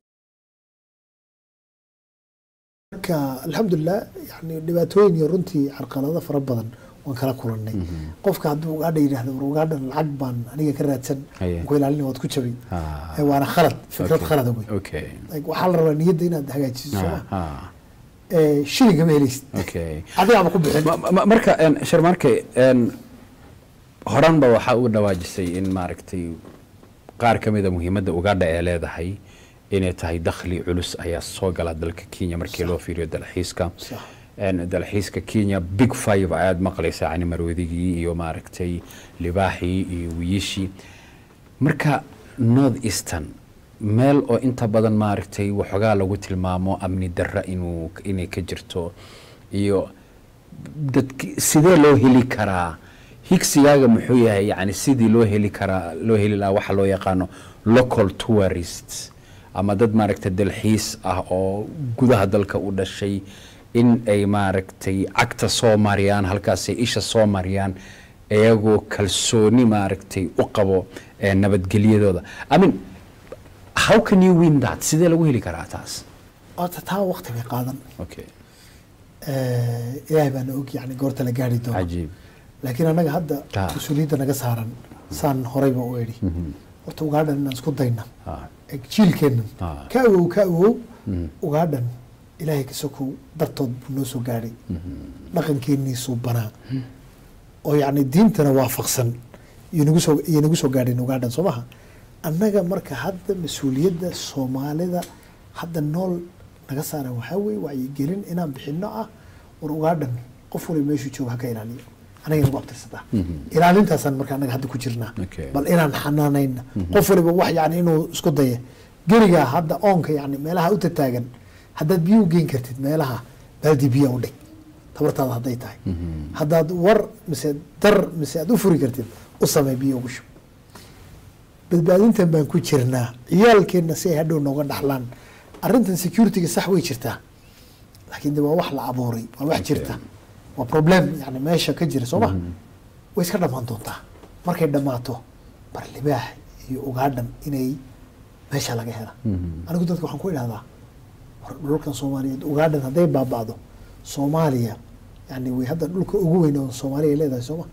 marka alxamdulilah yani dhibaatooyin iyo runtii carqalado fara badan waan kala kulannay qofka hadduu ugaadha yidhahdo war ugaadhan lacag baan aniga ka raadsan Aye. waan ku ilaalina waad ku jabay Ah. Eh, waana khalad fikrad Okay. khalada wey okay Like, waxaa la rabaa niyadda inaad hagaajiso sooma Ah, ah. Eh, shilingama helaysid okay adigaaba ku bixin Ma- ma- marka een, sharmarke een, horanba waxaa u dhawaajisay in maaragtay qaar ka mida muhiimadda ugaadha ee leedahay inay tahay dakhli culus ayaa soo gala dalka kenya markii loo fiiriyo dalxiiska Sax. Een, dalxiiska kenya big five ayaad maqlaysaa cani marwadigii iyo maaragtay libaaxii iyo wiyishii marka north eastern meel oo inta badan maaragtay waxoogaa lagu tilmaamo amni darra inuu inay ka jirto iyo dadki sidee loo heli karaa higsigaaga muxuu yahay yani sidii loo heli karaa loo heli lahaa waxa loo yaqaano local tourists ama dad maaragtay dalxiis ah oo gudaha dalka u dhashay in ay maaragtay cagta soo mariyaan halkaasay isha soo mariyaan iyagoo kalsooni maaragtay u qabo eh, nabadgelyadooda i mean how can you win that sidee lagu heli karaa taas horta taa waqti bay qaadan okay Eh, ilaahay baana og yani goorta la gaari doono cajiib laakiin annaga hadda Ah. mas-uuliyadda naga saaran saan horeyba u idhi horta ugaadhan inaan isku dayna Ah, Eg, jiilkeennan Ah. ka awow ka awow Mhm. ugaadhan ilaahay ka sokow dartood buu noo soo gaadhay dhaqankeeniisuu banaa oo yacni diintana waafaqsan iyo nagu soo iyo nagu soo gaadheen ugaadhan soo maha annaga marka hadda mas-uuliyadda soomaalida hadda nool naga saaran waxaa weeye wacyigelin inaan bixino ah war ugaadhan qof waliba meeshuu jooga ha ka ilaaliyo anaga nagu abtirsataa ilaalintaasaan marka annaga hadda ku jirnaa Okay. bal inaan xanaanayna qof waliba wax yani inuu isku daya gerigaa hadda oonka yani meelaha u tataagan haddaad biyo u geyn kartid meelaha baaldi biya u dhig tabartaada hadday tahay haddaad war mise dar mise aad u furi kartid u samey biyo ugu shub badbaadintan baan ku jirnaa ciyaalkeenna si ay hadhow nooga dhaxlaan arrintan securityga sax way jirtaa laakiin de waa wax la abuuray waa wax jirta waa problem yani meesha ka jira soo ma way iska dhammaan doontaa markay dhammaato bar libaax iyo ugaadhan inay meesha laga hela anigu dadka waxaan ku idhahdaa war dhulkan soomaaliyeed ugaadhan hadday baaba'do soomaaliya yani way hadda dhulka ugu weyn oo soomaaliya ay leedahay sooma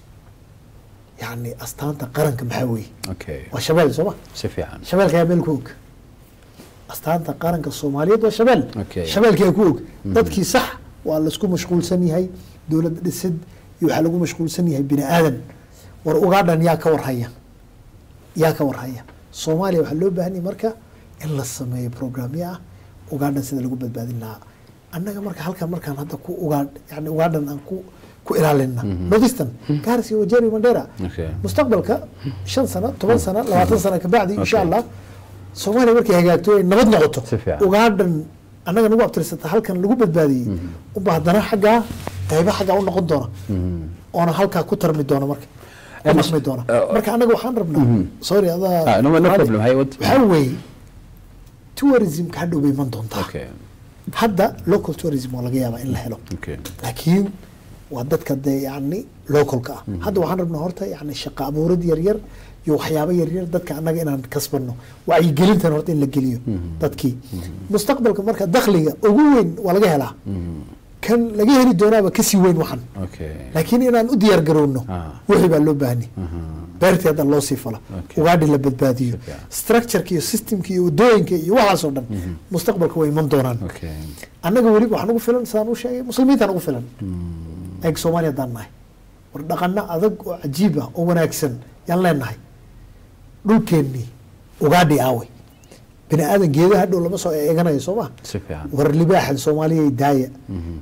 yani astaanta qaranka maxaa weeye okay waa shabeel sooma si fiican shabeelka ayaa meel ku og astaanta qaranka soomaaliyeed waa shabeel Okay. shabeelka ayaa ku og dadkii sax waa laisku mashquulsan yahay dowlad dhisid iyo waxaa lagu mashquulsan yahay bini aadan war ugaadhan yaa ka warhaya yaa ka warhaya soomaaliya waxaa loo baahan yahay marka in la sameeyo programyo ah ugaadhan sida lagu badbaadin lahaa annaga marka halkan markaan hadda ku ugaadh yani ugaadhan aan ku ku ilaalina northeastern garis iyo wajeri mandera Okay. mustaqbalka shan sano toban sano labaatan sano kabacdi insha Okay. allah soomaaliya markay hagaagto ay nabad noqoto Si fiican. ugaadhan annaga nagu abtirsata halkan lagu badbaadiyey unba haddana xaggaa qayba xaggaa u noqon doona oona halkaa ku tarmi doona marka ku Eh, dhaqmi doona eh, marka annaga waxaan rabnaa sorry adaa Ah, no- no problem. Hay, what- waxaa weeye tourismka hadhow bay iman doontaa okay hadda local tourism waa laga yaabaa in la helo okay laakiin waa dadka dee yani localka ah hadda waxaan rabnaa horta yani shaqo abuurid yaryar iyo waxyaabo yaryar dadka annaga inaan kasbano wacyigelintan horta in la geliyo dadkii mustaqbalka marka dakhliga ugu weyn waa laga helaa kan laga heli doonaaba kasii weyn waxan okay laakiin inaan u diyaar garowno Ah. wixii baa loo baahani beertii hadda loo sii fala Okay. ugaadhi la badbaadiyo Si fiican. structureka iyo systemka iyo wadooyinka iyo waxaasoo dhan mustaqbalka way iman doonaan okay annaga weliba waxaan ugu filan sidaan u sheegay muslimiintaan ugu filan eeg soomaaliya haddaan nahay war dhaqano adag oo cajiib ah oo wanaagsan yaan leenahay dhulkeennii ugaadhi aaway bini aadan geedaha hadhow lama soo eeganayo soo ma si fiican war libaaxan soomaaliya daaya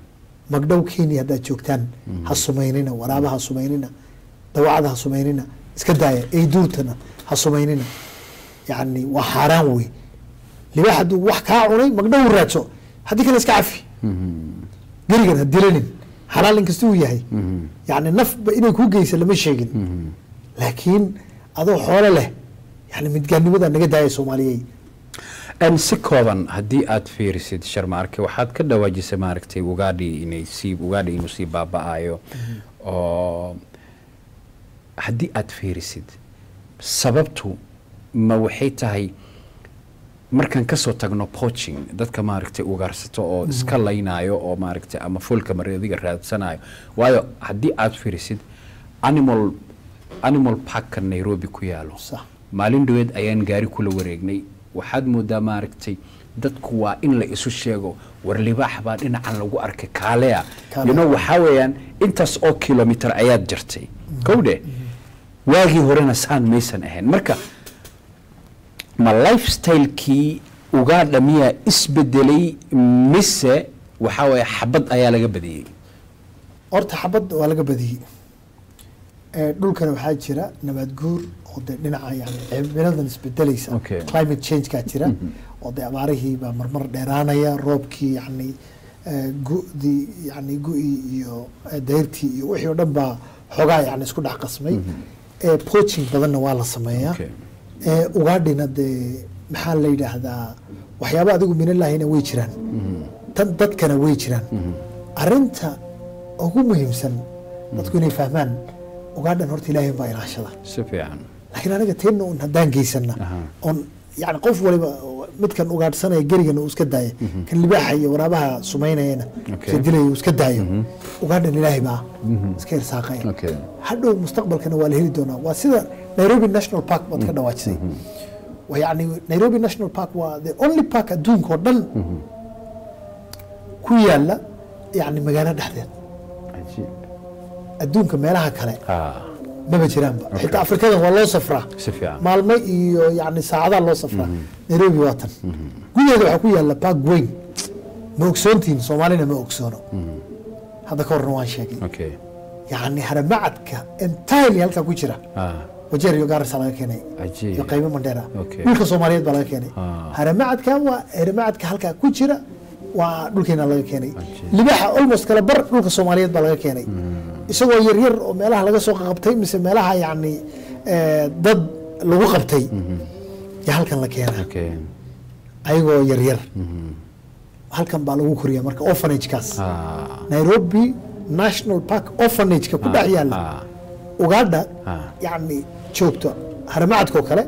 magdhow kenya haddaad joogtaan ha sumaynina waraaba ha sumaynina dawacada ha sumaynina iska daaya eyduurtana ha sumaynina yani waa xaaraan wey libaax hadduu wax kaa cunay magdhow raadso haddii kale iska cafi gerigan ha dilanin xalaal inkasta uu yahay yani nafba inay kuu geysa lama sheegin laakiin adoo xoolo leh yani midgaanimada naga daaya soomaaliyey En si kooban haddii aad fiirisid sharmaarke waxaad ka dhawaajisay maaragtay ugaadhi inay sii ugaadhi inuu sii baaba'ayo oo haddii aad fiirisid sababtu ma waxay tahay markaan kasoo tagno poaching dadka maaragtay ugaarsato oo iska laynayo oo maaragtay ama fulka mareediga raadsanayo waayo haddii aad fiirisid animal animal parkka nairobi ku yaalo Sax. maalin dhaweed ayaan gaari kula wareegnay waxaad moodaa maaragtay dadku waa in la isu sheego war libaax baa dhinacan lagu arkay kaalea Kaalea. you know waxaa weeyaan intaas oo kilomitar ayaad jirtay kowdhe waagii horena saan maysan ahayn marka ma lifestylekii ugaadha miyaa isbedelay mise waxaa weeye xabad ayaa laga badiyey horta xabad waa laga badiyey Eh, dhulkana waxaa jira nabaad guur oo de dhinaca yani cimiladan isbedelaysa Okay. climate change-kaa jira oo de abaarihii baa marmar dheeraanaya roobkii yani eh, gu-dii yani gu-ii iyo eh, dayrtii iyo wixii oo dhan baa xoogaa yani isku dhex qasmay Eh, poaching badanna waa la sameeyaa Okay. Eh, ugaadhina dee maxaa la yidhaahdaa waxyaaba adigu minalahina way jiraan tan dadkana way jiraan arinta ugu muhiimsan dadku inay fahmaan ugaadhan horta ilaahay baa ilaashada si fiican laakiin aniga teenna un haddaan geysana Aha. oon yani qof waliba midkan ugaadhsanaya gerigana uu iska daaya kan libaaxa iyo waraabaha sumaynayana Okay. iska dilaya uu iska daayo ugaadhan ilaahay baa iska irsaaqaya Okay. hadhow mustaqbalkana waa la heli doonaa waa sida nairobi national park baad ka dhawaajisay Waa yani nairobi national park waa the only park adduunka oo dhan ku yaala yani magaalo dhexdeed cajiib adduunka meelaha kale ah maba jiraanba xitaa afrikada waa loo safraa si fiican maalmo iyo yani saacadaha loo safraa nairobi waa tan gudaheeda waxaa ku yaala park weyn ma ogsoontihin soomaalina ma ogsoono hadda ka horna waan sheegay okay yani haramacadka entirely halkaa ku jira ah wajeer iyo gaarisa laga keenay Cajiib. iyo qaybo mandheera Okay. dhulka soomaaliyeed baa laga keenay Ah. haramacadka waa haramacadka halkaa ku jira waa dhulkeena laga keenay Cajiib. libaxa almost kala bar dhulka soomaaliyeed baa laga keenay isagoo yaryar oo meelaha laga soo qabtay mise meelaha yani eh, dad lagu qabtay ya halkan la keenaa okay ayagoo yaryar halkan baa lagu koriya marka orphanagekaas ah nairobi national park orphanageka ku dhex yaala ah ugaadha Ah. yani joogto haramacadkoo kale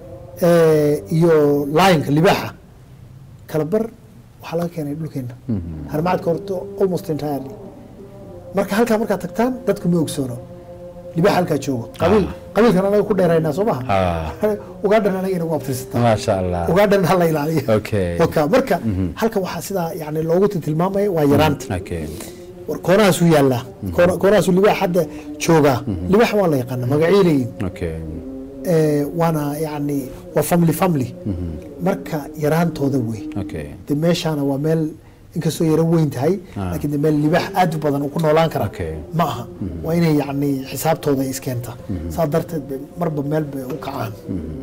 eh, iyo lionka libaaxa kala bar waxaa laga keenay dhulkeena haramacadka horto almost entirely marka halkaa markaad tagtaan dadku ma ogsoono libaaxa halkaa joogo qabiil qabiilkan anaga ku dheeraynaa soo maha ah ugaadhan anaga inagu abtirsataa maasha allah ugaadhan hala ilaaliyo Okay. Waka, marka halkan waxaa sidaa yani loogu tilmaamaya waa yaraanta okay war koonahaasuu yaallaa Koona- koonahaasuu libaax hadda joogaa libaax waa la yaqaana magacii leeyihin okay Eh, waana yani waa family family marka yaraantooda wey okay de meeshaana waa meel inkastoo yaro weyn tahay Ah. laakiin de meel libaax aad u badan uu ku noolaan kara Okay. ma aha waa inay yani xisaabtooda iskeenta saa darteed bay marba meel bay u kacaan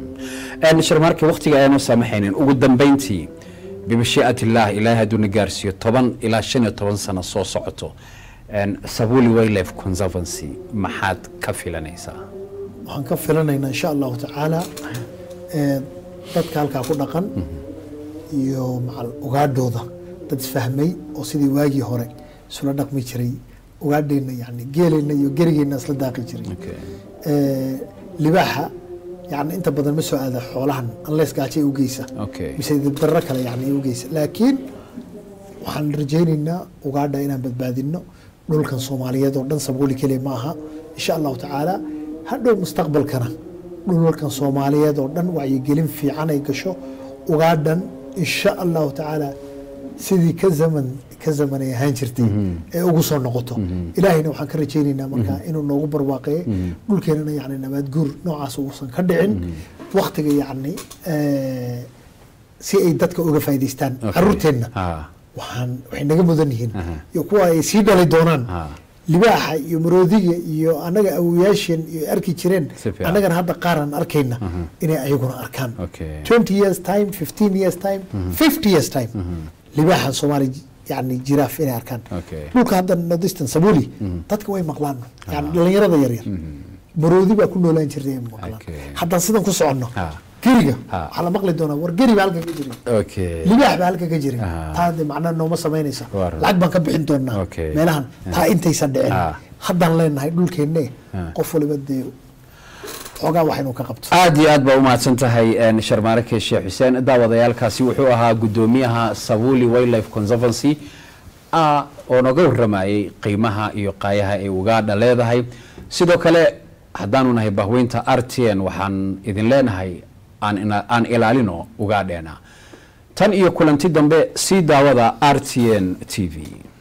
een sharmaarka waqtiga ayaanu saamaxaynin ugu dambeyntii bimashii'at illaah ilaahay hadduu na gaarsiiyo toban ilaa shan iyo toban sano soo socoto een sabuli wildlife conservancy maxaad ka filanaysaa waxaan ka filanaynaa insha allahu tacaala eh, dadka halkaa ku dhaqan iyo macal ugaadhooda dad isfahmay oo sidii waagii hore isula dhaqmi jiray ugaadheenna yani geeleenna iyo gerigeenna isla daaqi jiray okay Eh, libaaxa yani inta badan ma soo aada xoolahan unless gaajo ay u geysa Okay. mise dibdarro kale yani ay u geysa laakiin waxaan rajaynaynaa ugaadha inaan badbaadino dhulkan soomaaliyeed oo dhan sabuuli keliya ma aha insha allahu tacaala hadhow mustaqbalkana dhulkan soomaaliyeed oo dhan wacyigelin fiican ay gasho ugaadhan insha allahu tacaala sidii ka zaman ka zaman ay ahaan jirtay ee ugu soo noqoto ilaahayna waxaan ka rajaynaynaa marka inuu noogu barwaaqeeye dhulkeenana yani nabaad guur noocaas uusan ka dhicin waktiga yani eh, si ay dadka uga faa'iidaystaan Okay. caruurteenna ah waxaan waxay naga mudan yihiin Aha. iyo kuwa ay sii dhali doonaan Ha. libaaxa iyo maroodiga iyo annaga awoyaasheen iyo arki jireen Si fiican. annagana hadda qaar aan arkayna inay ayaguna arkaan Okay. 20 years time 15 years time 50 years time libaaxa soomaali yani jiraaf inay arkaan Okay. dhulka hadda northeastern sabuli dadka way maqlaan yani dhalinyarada yaryar maroodi baa ku noolaan jirtay ay maqlaan Okay. haddaan sidan ku soconno Ha. geriga Ha. waxaa la maqli doonaa war geri baa halkan ka jiray okay libaax baa halkan ka jiray Ah. taa de macnaa nooma samaynaysa Waa run. lacag baan ka bixin doonaa Okay. meelahan taa intaysan dhicin Ah. haddaan leenahay dhulkeenne Ah. qof waliba dee xoogaa wax inuu ka qabto aad iyo aad baa umahadsan tahay een, sharmaarake sheekh xuseen daawadayaalkaasi wuxuu ahaa gudoomiyaha sabuli wildlife conservancy ah, oo noga waramayay qiimaha iyo qaayaha ay ugaadha leedahay sidoo kale haddaanu nahay bahweynta r t n waxaan idin leenahay aan ina- aan ilaalino ugaadheena tan iyo kulanti dambe sii daawada r t n t v